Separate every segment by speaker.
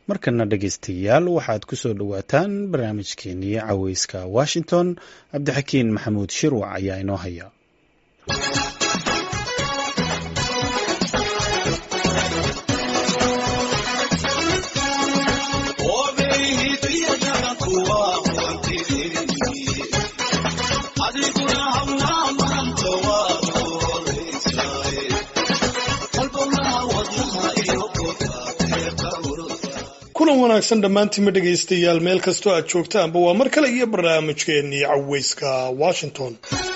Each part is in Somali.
Speaker 1: markana dhegaystayaal waxaad ku soo dhowaataan barnaamijkeenii caweyska washington cabdixakiin maxamuud shirwac ayaa inoo haya
Speaker 2: kulan wanaagsan dhammaantiinma dhegaystayaal meel kastoo aad joogtaanba waa mar kale iyo barnaamijkeennii caweyska washington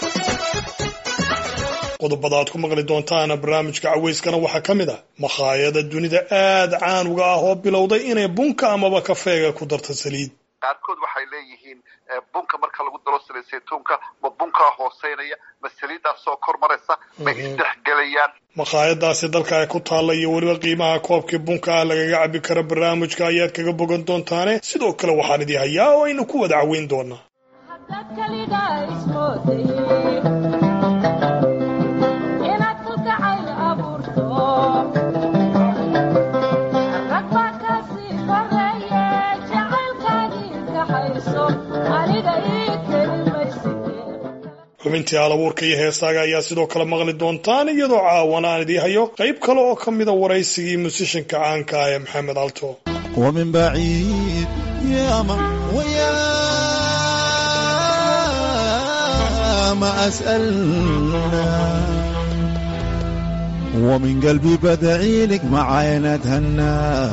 Speaker 2: qodobada aad ku maqli doontaana barnaamijka caweyskana waxaa ka mid ah makhaayada dunida aad caan uga ah oo bilowday inay bunka amaba kafeega ku darta saliid
Speaker 3: qaarkood waxay leeyihiin bunka marka lagu daro saliid saytuunka ma bunkaa hooseynaya ma saliiddaasoo kor maraysa ma isdhexgelayaan
Speaker 2: makhaayadaasi dalka ay ku taalla iyo weliba qiimaha koobkii bunka ah lagaga cabi karo barnaamijka ayaad kaga bogan doontaane sidoo kale waxaan idii hayaa oo aynu ku wada caweyn doonaa xubintii alabuurka iyo heesaaga ayaa sidoo kale maqli doontaan iyadoo caawana aan idii hayo qayb kale oo ka mida waraysigii musishanka caanka ah ee maxamed alto
Speaker 4: ومن بعيد يا ما ويا ما أسألنا ومن قلبي بدعي لك معاي نتهنى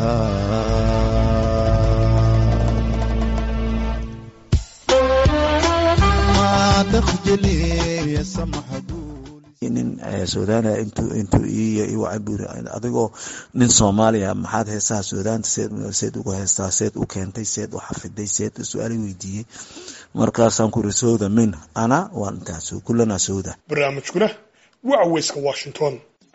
Speaker 4: ما تخجلي يا سمح nin suudaana intuu intuu ii wacaburi adigoo nin soomaaliya maxaad heesaha suudaanta seed seed ugu heestaa seed u keentay seed u xafiday seed su-aali weydiiyey markaasaan ku iri sowda min ana waan intaas kullana sowda
Speaker 2: barnaamijkuna waa caweyska washington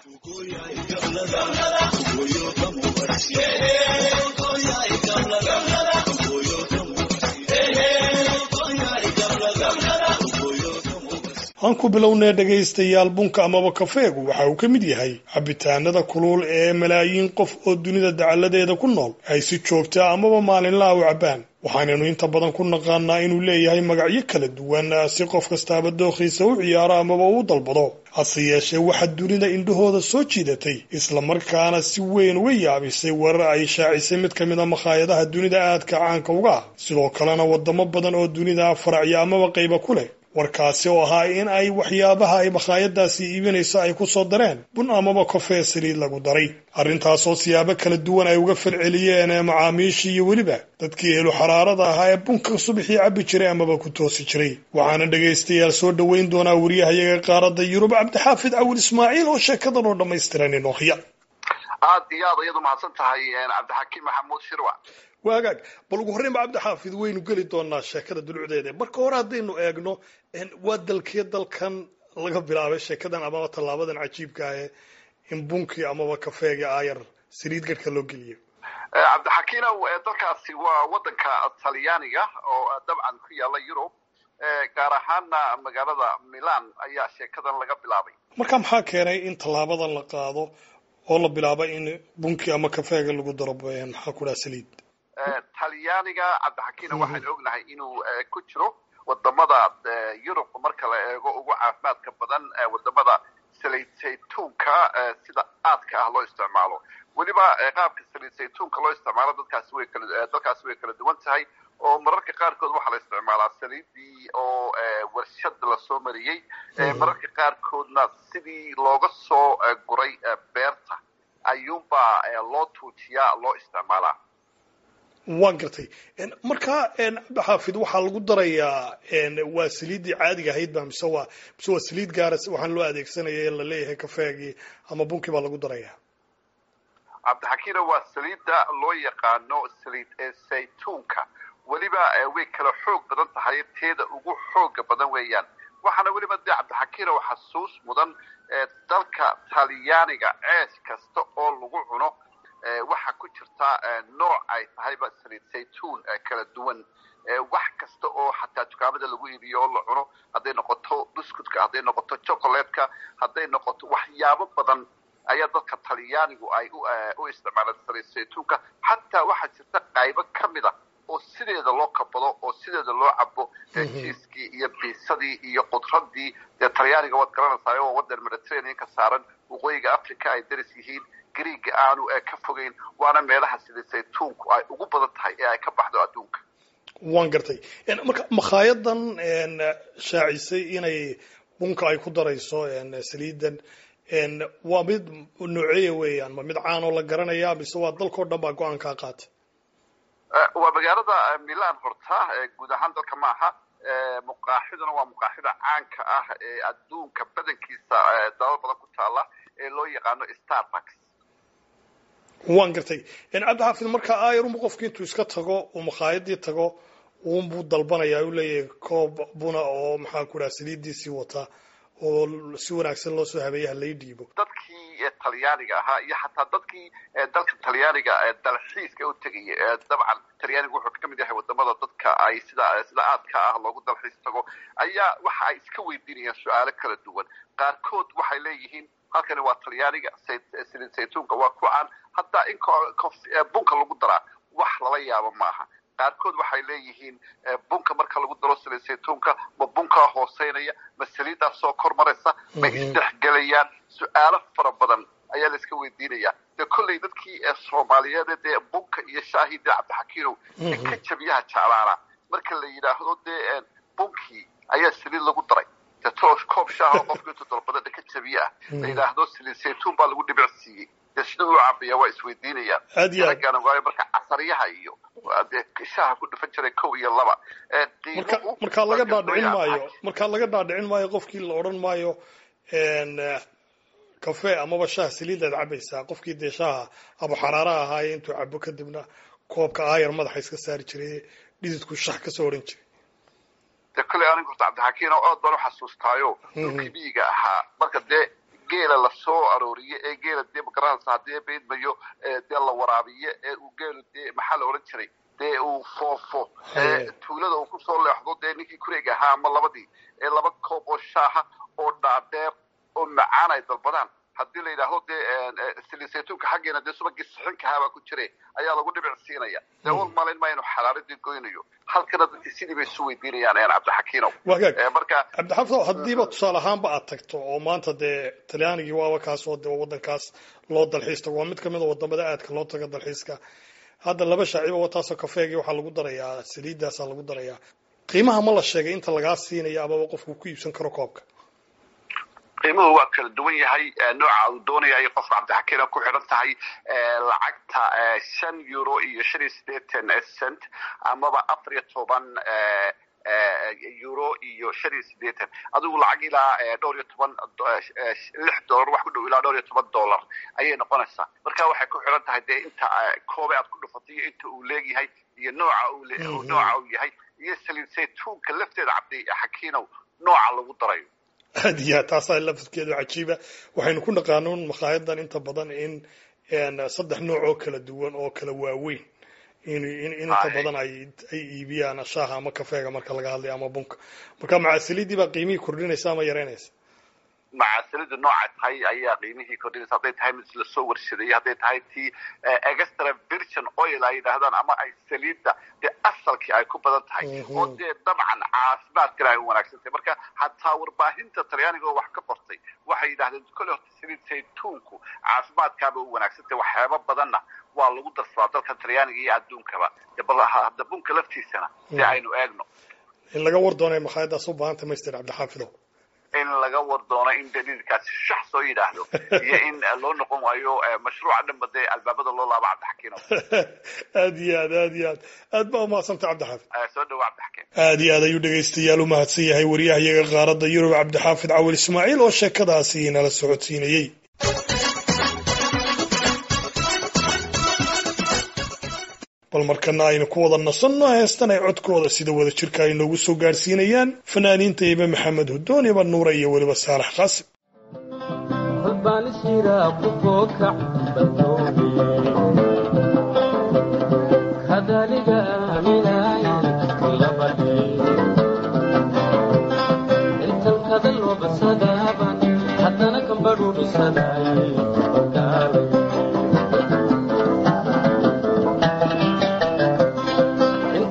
Speaker 2: aan ku bilownee dhegaystayaal bunka amaba kafeegu waxa uu ka mid yahay cabitaanada kulul ee malaayiin qof oo dunida dacalladeeda ku nool ay si joogtaa amaba maalinlaha u cabbaan waxaanaynu inta badan ku naqaanaa inuu leeyahay magacyo kala duwan si qof kastaaba dookhiisa u ciyaaro amaba uu dalbado hase yeeshee waxaa dunida indhahooda soo jiidatay islamarkaana si weyn uga yaabisay warar ay shaacisay mid ka mid a makhaayadaha dunida aadka caanka uga ah sidoo kalena wadamo badan oo dunida faracya amaba qayba ku leh warkaasi oo ahaa in ay waxyaabaha ay makhaayadaasi iibinayso ay ku soo dareen bun amaba kofee saliid lagu daray arrintaasoo siyaabo kala duwan ay uga falceliyeen macaamiishii iyo weliba dadkii helu xaraarada ahaa ee bunka subaxii cabbi jiray amaba ku toosi jiray waxaana dhegaystayaal soo dhoweyn doonaa wariyahayaga qaaradda yurub cabdixaafid cawil ismaaciil oo sheekadan oo dhammaystiran inoo haya
Speaker 3: aad iyo aad iyadu mahadsan tahay cabdixakiim maxamuud shirwac
Speaker 2: waagaag bal ugu horreyn ba cabdixaafid waynu geli doonaa sheekada dulucdeeda marka hore haddaynu eegno waa dalkee dalkan laga bilaabay sheekadan amaba tallaabadan cajiibka ah in bunkii amaba kafeega aayar saliid garhka loo geliyo
Speaker 3: cabdixakiinow dalkaasi waa wadanka talyaaniga oo dabcan ku yaala yurub gaar ahaana magaalada milan ayaa sheekadan laga bilaabay
Speaker 2: marka maxaa keenay in tallaabadan la qaado oo la bilaabo in bunkii ama kafeega lagu daro maxaa ku dhaha saliid
Speaker 3: talyaaniga cabdixakiina waxaan ognahay inuu ku jiro wadamada yurub marka la eego ugu caafimaadka badan wadamada saliid saytuunka sida aadka ah loo isticmaalo weliba qaabka saliid saytuunka loo isticmaalo dadkaasi way kala dalkaasi way kala duwan tahay oo mararka qaarkood waxaa la isticmaalaa saliidii oo warshad lasoo mariyey mararka qaarkoodna sidii looga soo guray beerta ayuunbaa loo tuujiyaa loo isticmaalaa
Speaker 2: waan gartay markaa cabdixaafid waxaa lagu darayaa waa saliiddii caadiga ahayd ba mise waa mise waa saliid gaara waxaan loo adeegsanaya in la leeyahay kafeegii ama bunkii baa lagu darayaa
Speaker 3: cabdixakiina waa saliidda loo yaqaano saliid saytuunka weliba way kala xoog badan tahay teeda ugu xooga badan weeyaan waxaana weliba dee cabdixakiina oo xasuus mudan dalka talyaaniga ceesh kasta oo lagu cuno waxaa ku jirta nooc ay tahayba saliid saytuun kala duwan wax kasta oo xataa dukaamada lagu iibiyo oo la cuno hadday noqoto buskutka hadday noqoto chocolatka hadday noqoto waxyaabo badan ayaa dadka talyaanigu ay u isticmaalaan saliid saytuunka xataa waxaa jirta qaybo ka mid a oo sideeda loo kabado oo sideeda loo cabo jiiskii iyo biisadii iyo qudradii dee talyaaniga waad garanaysaa oo wadan mediterraneanka saaran waqooyiga africa ay daris yihiin griega aanu ka fogeyn waana meelaha sida saytuunku ay ugu badan tahay ee ay ka baxdo adduunka
Speaker 2: waan gartay marka makhaayaddan shaacisay inay bunka ay ku darayso saliidan waa mid nooceeya weeyaan ma mid caanoo la garanaya mise waa dalkao dhan baa go-aan kaa qaatay
Speaker 3: waa magaalada milan horta guud ahaan dalka ma aha muqaaxiduna waa muqaaxida caanka ah ee adduunka badankiisa dalal badan ku taala ee loo yaqaano starbucks
Speaker 2: waan gartay cabdixaafid marka ayarunbu qofki intuu iska tago uu makhaayadii tago uunbuu dalbanaya u leeyahay koob buna oo maxaa ku dhaha saliidiisii wata oo si wanaagsan loo soo habeeya halay dhiibo
Speaker 3: dadkii talyaaniga ahaa iyo xataa dadkii dalka talyaaniga dalxiiska u tegaya dabcan talyaaniga wuxuu ka mid yahay wadamada dadka ay sida sida aadka ah loogu dalxiis tago ayaa waxa ay iska weydiinayaan su-aalo kala duwan qaarkood waxay leeyihiin halkani waa talyaaniga saliid saytuunka waa ku caan hataa in bunka lagu daraa wax lala yaabo maaha qaarkood waxay leeyihiin bunka marka lagu daro saliid saytuunka ma bunkaa hooseynaya ma saliiddaa soo kor maraysa ma isdhexgelayaan su-aalo fara badan ayaa la iska weydiinaya dee kolley dadkii soomaaliyeed dee bunka iyo shaahii dee cabdixakiinow ee ka jabiyaha jeclaana marka la yidhaahdo dee bunkii ayaa saliid lagu daray dee toosh koob shaaha qofka intuu dalbada dhaka jabiye ah la yidhaahdo saliid saytuun baa lagu dhibic siiyey dee sida uu cabaya waa isweydiinayaan
Speaker 2: aad iyo aad
Speaker 3: raggaana waayo marka casaryaha iyo dee shaaha ku dhufan jiray kow iyo laba
Speaker 2: marka markaa laga dhaadhicin maayo markaa laga dhaadhicin maayo qofkii la odhan maayo cafe amaba shaah saliidaad cabaysaa qofkii dee shaaha aba xaraaraha ahaaye intuu cabo kadibna koobka aayar madaxa iska saari jiray dhididku shax kasoo odhan jiray
Speaker 3: dee kolley aniga horta cabdixakiin oo aad baan u xasuustaayo dhulkii miyiga ahaa marka dee geela lasoo arooriye ee geela dee magaranaysa haddii beedmayo dee la waraabiye ee uu geelu dee maxaa la odhan jiray dee uu foofo ee tuulada uu kusoo leexdo dee ninkii kureega ahaa ama labadii ee laba koob oo shaaha oo dhaadheer oo macaan ay dalbadaan haddii la yidhaahdo dee saliid saytuunka xaggeena dee subagii sixinka ahaabaa ku jire ayaa lagu dhibic siinaya dee wal malayn ma inu xalaaladii goynayo halkana dadkii sidii bay isu weydiinayaan cabdixakiinow
Speaker 2: wagaag
Speaker 3: marka
Speaker 2: cabdixaafid haddiiba tusaale ahaanba aad tagto oo maanta dee talyaanigii waaba kaas oo dee waddankaas loo dalxiis tago waa mid kamid a wadamada aadka loo taga dalxiiska hadda laba shaaciba wataasoo kafeegii waxaa lagu darayaa saliiddaasaa lagu darayaa qiimaha ma la sheegay inta lagaa siinayo amaba qofku ku iibsan karo koobka
Speaker 3: qiimuhu waa kala duwan yahay nooca uu doonaya ay qofka cabdixakiina ku xidhan tahay lacagta shan euro iyo shan iyo siddeetan cent amaba afar iyo toban euro iyo shan iyo siddeetan adigu lacag ilaa dhowr iyo toban lix dollar wax ku dhow ilaa dhowr iyo toban dollar ayay noqonaysaa marka waxay ku xidhan tahay dee inta koobe aad ku dhufatay iyo inta uu leegyahay iyo nooca uu nooca uu yahay iyo saliid saytuunka lafteeda cabdixakiinow nooca lagu darayo
Speaker 2: aad iyo aad taasaa lafadkeedu cajiiba waxaynu ku naqaanuun makhaayaddan inta badan in saddex nooc oo kala duwan oo kala waaweyn in in inta badan ay ay iibiyaan shaaha ama kafeega marka laga hadlayo ama bunka marka macaasiliidii baa qiimihii kordhinaysa ama yaraynaysa
Speaker 3: macaasilidu nooca tahay ayaa qiimihii kordhinaysa hadday tahay mid lasoo warshadeeyey hadday tahay tii extra virgin oil ay yidhaahdaan ama ay saliidda dee asalkii ay ku badan tahay oo dee dabcan caafimaadkana ay u wanaagsan tahay marka hataa warbaahinta talyaaniga oo wax ka qortay waxay yidhahdeen kolle horta saliid saytuunku caafimaadkaaba u wanaagsan tahay waxyaaba badanna waa lagu darsadaa dalka talyaaniga iyo adduunkaba bal hadda bunka laftiisana si aynu eegno
Speaker 2: in laga war doonay makhaayaddaas u baahanta master cabdixaafidow
Speaker 3: in laga war doono in daliilkaasi shax soo yidhaahdo iyo in loo noqon waayo mashruuca dhanba dee albaabada loo laabo cabdixakiino
Speaker 2: aad iyo aad aad iyo aad aad baa umahadsantay cabdixaafid
Speaker 3: soo dhawo cabdixakiin
Speaker 2: aad iyo aad ayuu dhegaystayaal u mahadsan yahay wariyahayaga qaaradda yurub cabdixaafid cawil ismaaciil oo sheekadaasi nala socodsiinayey bal markana aynu ku wada nasanno heestan ay codkooda sida wada jirka ay noogu soo gaadhsiinayaan fanaaniinta ibe maxamed hudoon iba nuure iyo weliba saalax qaasim
Speaker 5: hadana kambadhuudhisaday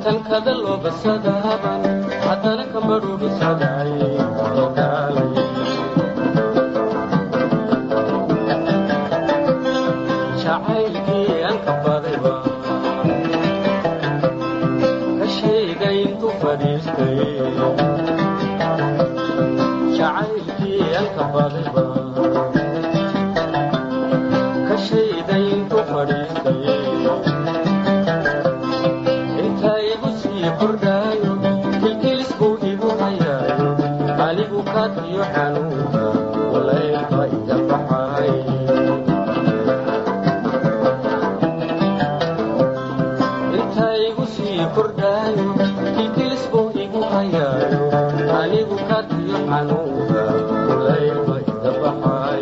Speaker 5: sankada loo basadaban haddana kamadhubisaday ogaalay jacaylkii aan ka badayba ka sheegay intuu fadhiistay jacaylkii aan ka badayba ka sheegay intuu fadhiistay inta igu sii kordhaayo kilkilis buu igu hayaayo anigu kaadiyo xanuunka walaylka iga baxay inta igu sii kordhaayo kilkilis buu igu hayaayo anigu kaadiyo xanuunka walaylka iga baxay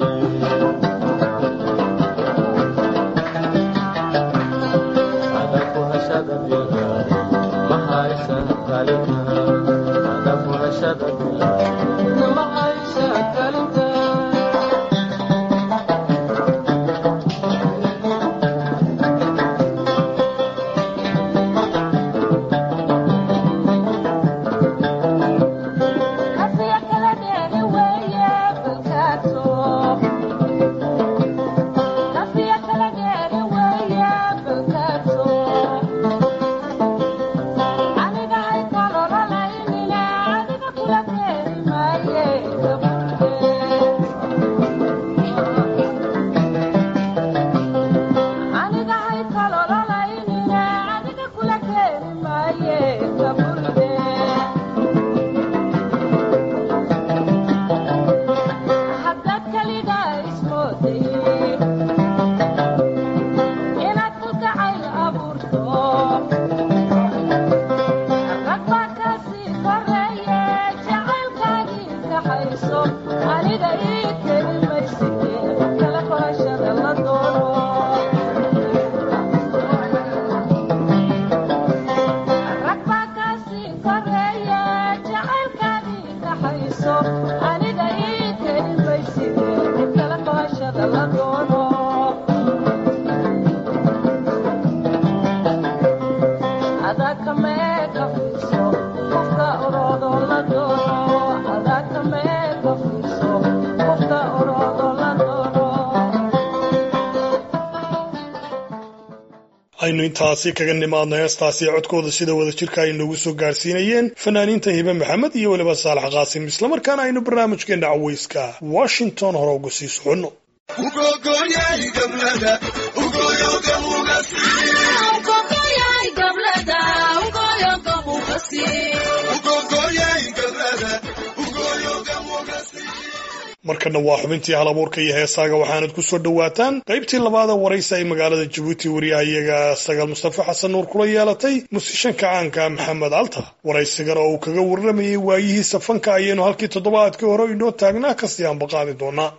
Speaker 5: adaku hashada bilaa ma haysa kalinta adaku hashada bilaa ma haysa kalinta
Speaker 2: aynu intaasi kaga nimaadno heestaasi codkooda sida wada jirka ay noogu soo gaarsiinayeen fanaaniinta hibe maxamed iyo weliba saalax qaasim islamarkaana aynu barnaamijkeena caweyska washington hore uga sii soconno markana waa xubintii hal abuurka iyo heesaaga waxaanad ku soo dhowaataan qaybtii labaada waraysi ay magaalada jabuuti wariyahayaga sagaal mustafa xasan nuur kula yeelatay musishanka caanka maxamed alta waraysigan oo uu kaga warramayay waayihiisa fanka ayaynu halkii toddobaadkii hore inoo taagnaa kasii ambaqaadi doonaa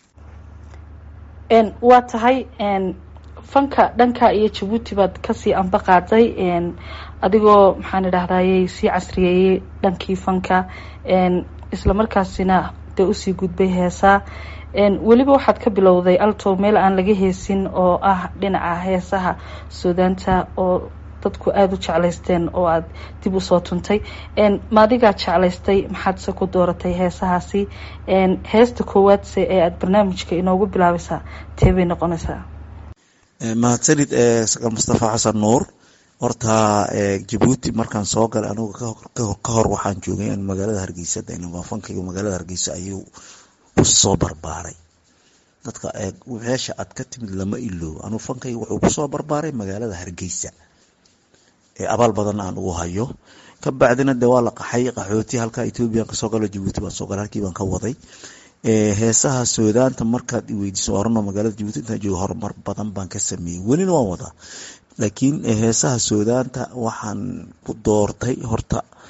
Speaker 6: waa tahay fanka dhanka iyo jabuuti baad kasii amba qaaday adigoo maxaan idhahdayy sii casriyeeyey dhankii fanka islamarkaasina dee usii gudbay heesaa weliba waxaad ka bilowday alto meel aan laga heesin oo ah dhinaca heesaha suudaanta oo dadku aada u jeclaysteen oo aada dib usoo tuntay maadigaa jeclaystay maxaadse ku dooratay heesahaasi heesta koowaadse ee aada barnaamijka inoogu bilaabaysaa tee bay noqonaysaa
Speaker 4: mahadsanid saqal mustafa xasan nuur horta jabuuti markaan soo galay anigu ka hor waxaan joogay magaalada hargeysa fankayga magaalada hargeysa ayuu kusoo barbaaray dadka meesha aad ka timid lama iloobo anuu fankayga wuxuu kusoo barbaaray magaalada hargeysa ee abaal badan aan ugu hayo ka bacdina de waa la qaxay qaxooti halka ethoobiyan kasoo galo jabuuti baan soo galay halkii baan ka waday heesaha suudaanta markaad iweydiiso orano magaalada jabuuti intaan joogo horumar badan baan ka sameeyey welina waan wadaa laakiin heesaha suudaanta waxaan ku doortay horta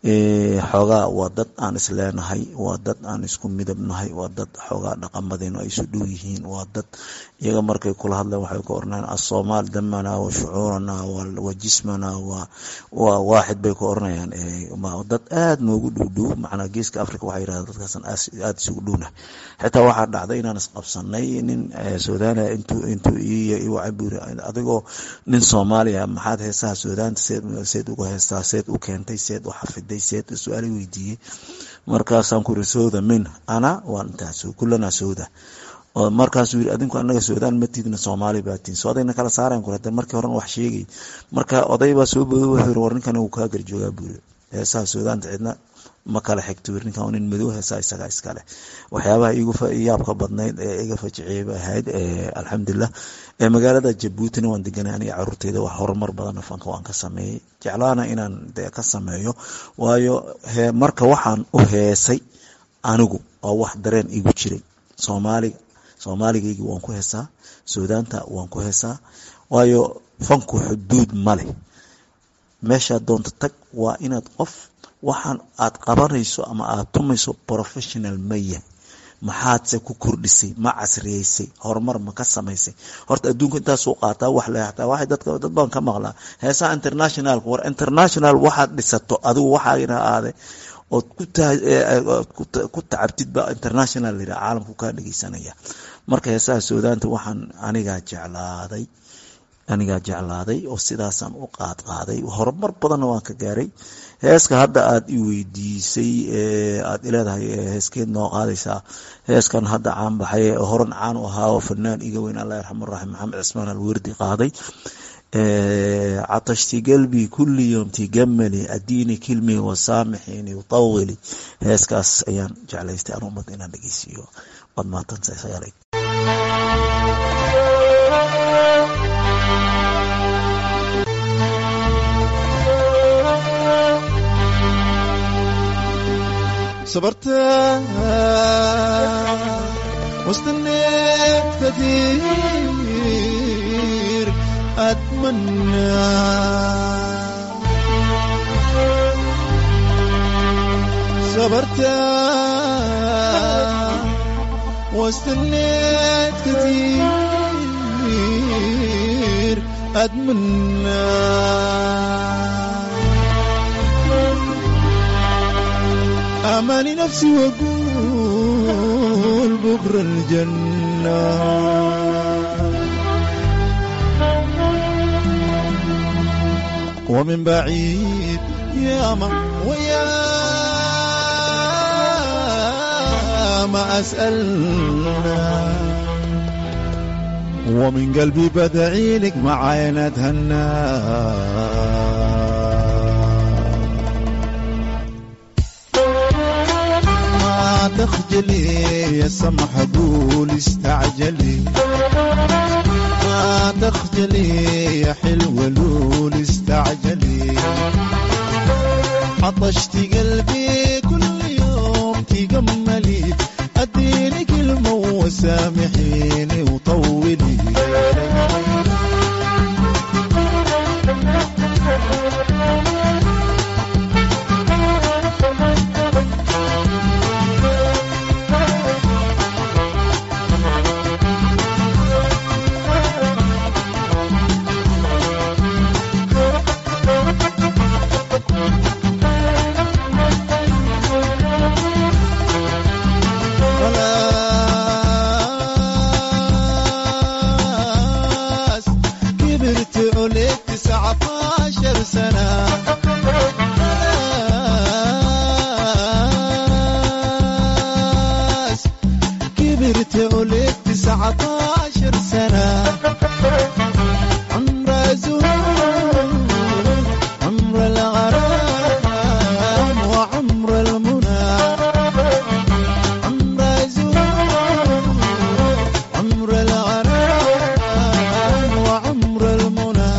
Speaker 4: xoogaa waa dad aan isleenahay waa dad aan isku midab nahay waa dad xoogaa dhaqamadeenu ay isu dhow yihiin waa dad iyaga markay kula hadleen waxay ka oranayaan asoomaal damana wa shucuurana wa jismana waa waaxid bay ka oranayaan dad aad noogu dhowdhow macnaa geeska africa waxay yirahdeen dadkaasan aada isugu dhowna xitaa waxaa dhacday inaan isqabsanay nin suudania intuu intuu iyo iwacaburi adigoo nin soomaaliya maxaad heesaha suudaanta seed seed uga heestaa seed u keentay seed u xafiday seed su-aala weydiiyey markaasaan kuri sowda min ana waan intaas kulanaa sowda oo markaasuu yiri adinku anaga suudaan matidna soomaali baatiin so odayna kala saarayan kure markii horen wax sheegay marka oday baa soo booday wuxuu yiri war ninkan uu kaa garjoogaa buuri heesaha suudaanta cidna ma kala xigto yiri ninkan nin madow heesaa isagaa iskale waxyaabaha igu yaabka badnayd ee iga fajiciyay bay ahayd alxamdulilah magaalada jabuutina waan deganay aniga caruurteyda wax horumar badan fanka waan ka sameeyey jeclaana inaan de ka sameeyo waayo marka waxaan u heesay anigu oo wax dareen igu jiray soomaaliga soomaaligaygii waan ku heesaa suudaanta waan ku heesaa waayo fanku xuduud ma leh meeshaad doonto tag waa inaad qof waxaan aad qabanayso ama aad tumayso professional ma yahay maxaadse ku kordhisay ma casriyeysay horumar ma ka samaysay horta adduunka intaasuu qaataa wax le hataa waxay dadka dad baan ka maqlaa heesaha internationalka war international waxaad dhisato adigu waxaagina aade ood ku tacabtid ba international layidhaha caalamku kaa dhegeysanaya marka heesaha suudaanta waxaan anigaa jeclaaday anigaa jeclaaday oo sidaasaan u qaad qaaday horumar badanna waan ka gaaray heeska hadda aada i weydiisay aada ileedahay heeskeed noo qaadaysaa heeskan hadda caan baxay horan caan u ahaa oo fanaan iga weyn allah yarxam raxim maxamed cismaan alwerdi qaaday catashti galbi kulli yom tigamali adiini kilmi wasaamixini utawili heeskaas ayaan jeclaystay aan ummad inaan dhegeysiiyo waad mahadsantahay
Speaker 7: صبرت واستنيت كثير أتمنى صبرت واستنيت كثير أتمنى أماني نفسي وأقول بكرة الجنة ومن بعيد يا ما ويا ما أسألنا ومن قلبي بدعي لك مع عين أتهنى تخجلي يا سمح قول استعجلي ما تخجلي يا حلوة لول استعجلي عطشت قلبي كل يوم تجملي اديني كلمة وسامحيني وطولي خلاص كبرت عليك تسعة عشر سنة خلاص كبرت عليك تسعة عشر سنة عمر زهور عمر الغرام وعمر المنى عمر زهور عمر الغرام وعمر المنى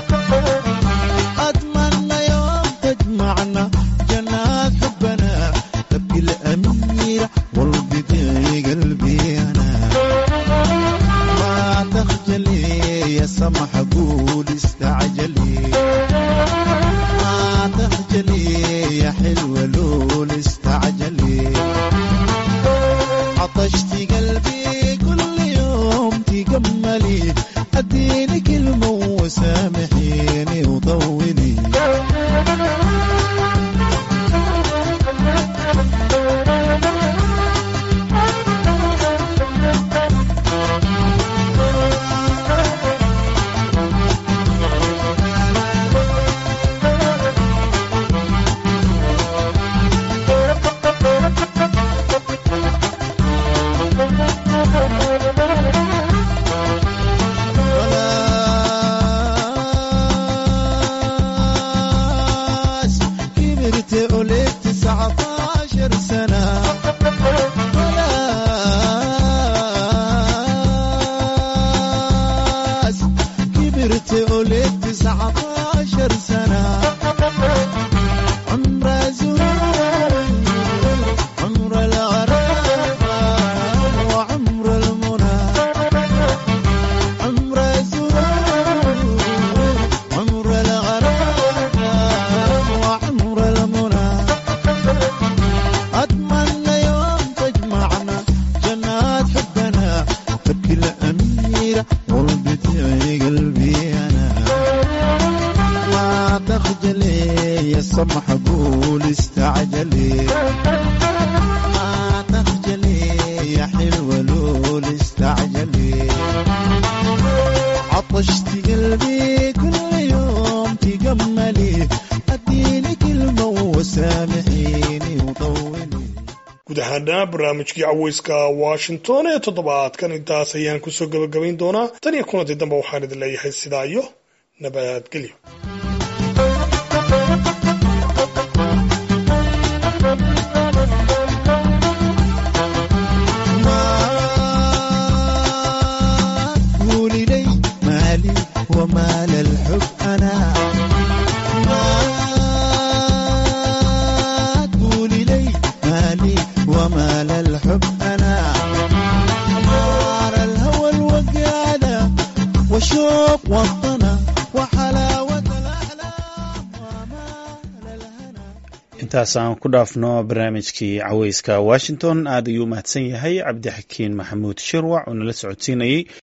Speaker 7: أتمنى يوم تجمعنا جنات حبنا تبكي الأميرة والبدي قلبي أنا ما تخجلي يا سمح قول استعجلي ما تخجلي يا حلو تخجلي يا سمح قول استعجلي ما تخجلي يا حلوة لول استعجلي عطشت قلبي كل يوم تجملي اديني كلمة وسامحيني وطولي
Speaker 2: guud ahaana barnaamijkii caweyska washington ee toddobaadkan intaas ayaan kusoo gabagabayn doonaa tan iyo kulantii dambe waxaan idin leeyahay sidaa iyo nabadgelyo
Speaker 7: ما قولي لي مالي ومال الحب أنا ما قولي لي مالي ومال الحب أنا نار الهوى الوقادة وشوق وطنا وحلاوة الأحلام ومال الهنا
Speaker 1: intaas aan ku dhaafno barnaamijkii caweyska washington aad ayuu u mahadsan yahay cabdixakiin maxamuud shirwac oo nala socodsiinayey